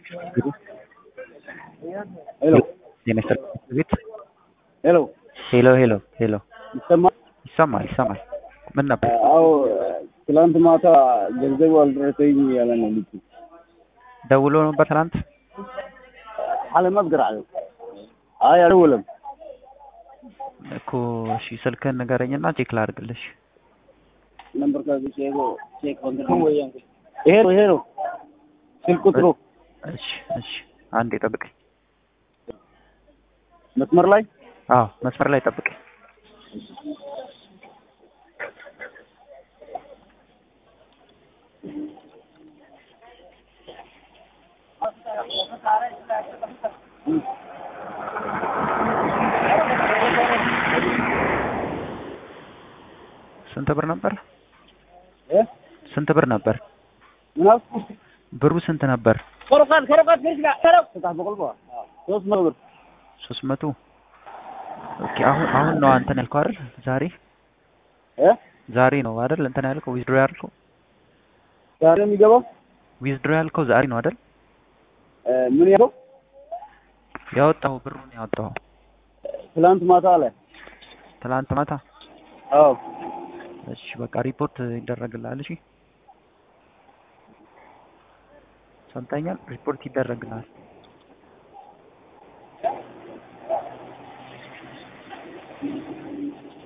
ሄሎ ጤና ይስጥልኝ ቤት ሄሎ ሄሎ ሄሎ ሄሎ ይሰማል? ይሰማል ይሰማል። ምን ነበር? አዎ ትላንት ማታ ገንዘቡ አልደረሰኝ ያለ ነው ልጁ። ደውሎ ነበር ትናንት? አለመዝገር አለ። አይ አልደወለም። እኮ እሺ ስልክህን ንገረኝና ቼክ ላድርግልሽ። ነምበር ካዚ ቼክ ቼክ ወንድም ወያን ይሄ ነው ይሄ ነው ስልክ ቁጥሩ እሺ እሺ አንዴ ጠብቀኝ። መስመር ላይ አዎ መስመር ላይ ጠብቀኝ። ስንት ብር ነበር? እ ስንት ብር ነበር? ምናስ ብሩ ስንት ነበር? ኮረካት ኮረካት ከዚህ ጋር ተረፍ ተጣ በቆልባ ሶስት መቶ ብር ሶስት መቶ ኦኬ። አሁን አሁን ነው አንተን ያልከው አይደል? ዛሬ እ ዛሬ ነው አይደል? እንትን ያልከው ዊዝድሮ ያልከው ዛሬ ነው የሚገባው ዊዝድሮ ያልከው ዛሬ ነው አይደል? እ ምን ያለው ያወጣው ብሩን ያወጣው ትላንት ማታ አለ ትላንት ማታ። አዎ እሺ በቃ ሪፖርት ይደረግልሃል። እሺ ሰምተኛል? ሪፖርት ይደረግልሃል።